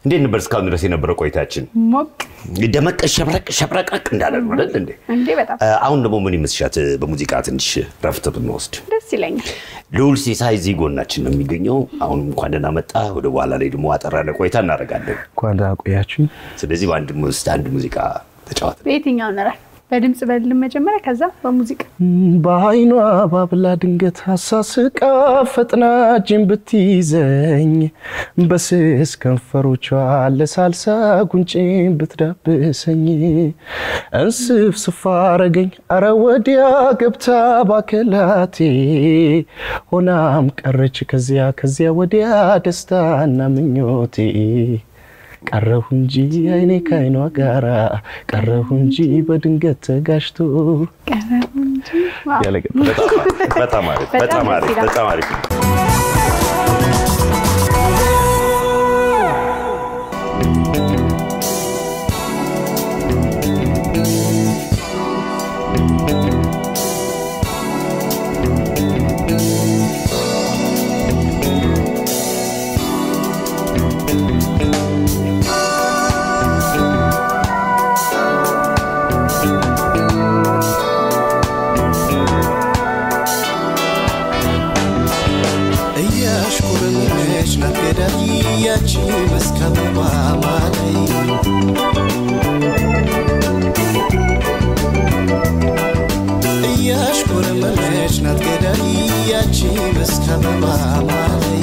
እንዴት ነበር እስካሁን ድረስ የነበረው ቆይታችን? ሞቅ ደመቅ ሸብረቅ ሸብረቅረቅ እንዳለ ነው አይደል እንዴ? እንዴ በጣም እ፣ አሁን ደግሞ ምን ይመስልሻት በሙዚቃ ትንሽ ረፍት ብንወስድ? ደስ ይለኛል። ልዑል ሲሳይ እዚህ ጎናችን ነው የሚገኘው። አሁን እንኳን ደህና መጣ። ወደ በኋላ ላይ ደግሞ አጠር ያለ ቆይታ እናደርጋለን። እንኳን ደህና ቆያችሁኝ። ስለዚህ በአንድ ውስጥ አንድ ሙዚቃ ተጫወት። በየትኛው እንረፍ? በድምፅ በልም መጀመሪያ፣ ከዛ በሙዚቃ በአይኗ ባብላ ድንገት አሳስቃ ፈጥና እጄን ብትይዘኝ በስስ ከንፈሮቿ ለሳልሳ ጉንጬን ብትዳብሰኝ እንስፍ ስፋረገኝ አረ ወዲያ ገብታ ባከላቴ ሆናም ቀረች ከዚያ ከዚያ ወዲያ ደስታና ምኞቴ ቀረሁ እንጂ አይኔ ከአይኗ ጋራ ቀረሁ እንጂ በድንገት ተጋጅቶ ቀረቡ እንጂ ዋው። ያለገባ በጣም አሪፍ፣ በጣም በጣም ደስ አሪፍ፣ ይላል። በጣም አሪፍ። እያሽኮረመች ናት ገዳይ ያቺ መስከረም ማማላይ እያሽኮረመች ናት ገዳይ ያቺ መስከረም ማማላይ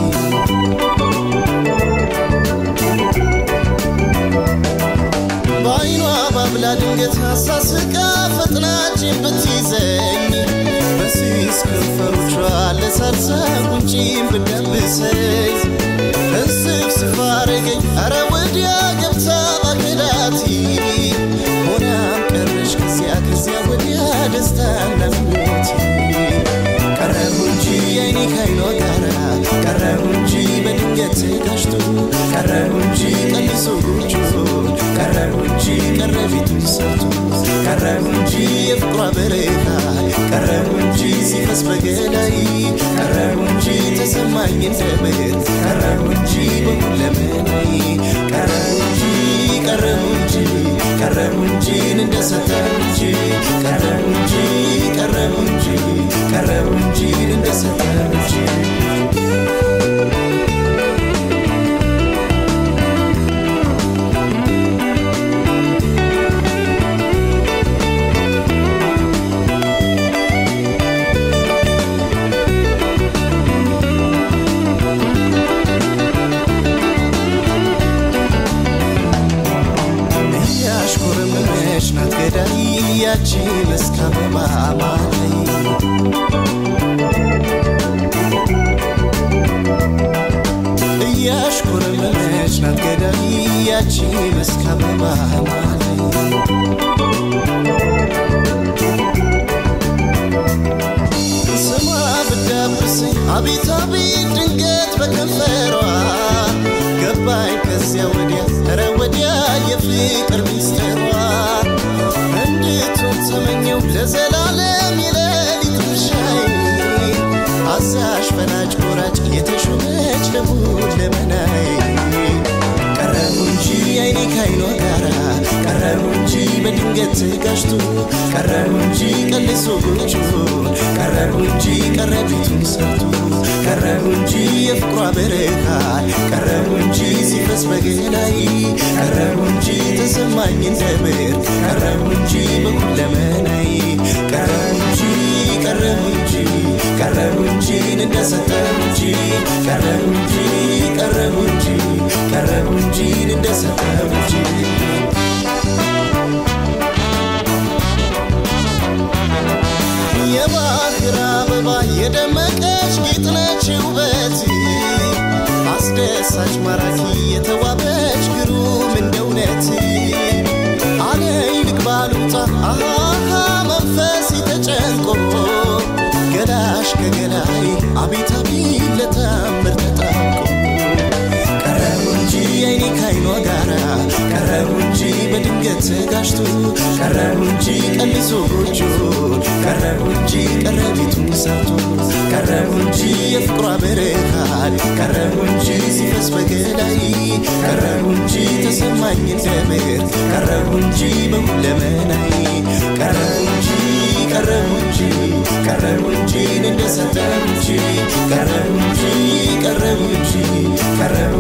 በአይኗ ባብላ ድንገት አሳስቃ ፈጥናችን ብትይዘኝ በሲስ ከንፈሮቿ ለሳልሳ ጉንጪን ብዳብሰኝ እንስፍ ስፋረገኝ አረ ወዲያ ገብታ ባገላቲ ሆናም ቀረሽ ከዚያ ከዚያ ወዲያ ደስታና ምኞቴ ቀረሁ እንጂ አይኔ ካይኗ ጋራ ቀረሁ እንጂ በድንገት ተጋጅቶ ቀረሁ እንጂ ቀልሶ ጎጆ ቀረሁ እንጂ ቀረ ቤቱን ሰርቶ ቀረሁ እንጂ የፍቅሯ በረካ ቀረሁ እንጂ ሲፈስ በገላይ ቀረሁ እንጂ ተሰማኝ እንደምር ቀረሁ እንጂ በሁለመናይ ቀረሁ እንጂ ቀረሁ እንጂ ቀረሁ እንጂ እንደሰጠሁ እንጂ ቀረሁ እንጂ ቀረሁ እንጂ ቀረሁ እንጂ እንደሰጠሁ እንጂ እያሽኮረመመች ናት ገዳይ ያቺ መስከረም ማማላይ እያሽኮረመመች ናት ገዳይ ያቺ መስከረም ማማላይ ስማ ብዳብሰኝ አቤት አቤት ድንገት በከንፈሯ ገባኝ ከዚያ ወዲያ ኧረ ወዲያ የፍቅር ሚስጥሯ እንድትሆን ተመኘው ለዘላለም የሌሊት ምሻይ አዛዥ ፈላጭ ቆራጭ የተሾመች ለሙድ ለመናይ ቀረሁ እንጂ አይኔ ካይኗ ጋራ ቀረሁ እንጂ በድንገት ተጋጅቶ ቀረሁ እንጂ ቀልሶ ጎጆ ቀረሁ እንጂ ቀረ ቤቱን ሰርቶ ቀረሁ እንጂ የፍቅሯ በረካ ቀረሁ እንጂ ሲፈስ በገላይ ቀረሁ እንጂ ተሰማኝ እንደምር ቀረሁ እንጂ በሁለመናይ ቀረሁ እንጂ ቀረሁ እንጂ ቀረሁ እንጂ እንደሰጠሁ እንጂ ቀረሁ እንጂ ቀረሁ እንጂ ቀረሁ እንጂ እንደሰጠሁ እንጂ የባህር አበባ የደመቀች ጌጥ ነች ውበት አስደሳች ማራኪ የተዋበች ግሩም እንደ እውነት አለይ ልግባሉጣ አሃ መንፈስ ተጨንቆ ገላሽ ከገላይ አቤት አቤት ለታምር ተጣብቆ ቀረሁ እንጂ አይኔ ካይኗ ጋራ ቀረሁ እንጂ በድንገት ተጋጅቶ ቀረሁ እንጂ ቀልሶ ጎጆ ቀረሁ እንጂ ቀረ ቤቱን ሰርቶ ቀረሁ እንጂ የፍቅሯ በረካል ቀረሁ እንጂ ሲፈስ በገላይ ቀረሁ እንጂ አበባኝ እንደ ምድር ቀረቡ እንጂ በሁለመናዬ ቀረቡ እንጂ ቀረቡ እንጂ ቀረቡ እንጂ እንደሰጠው እንጂ ቀረቡ እንጂ ቀረቡ እንጂ ቀረቡ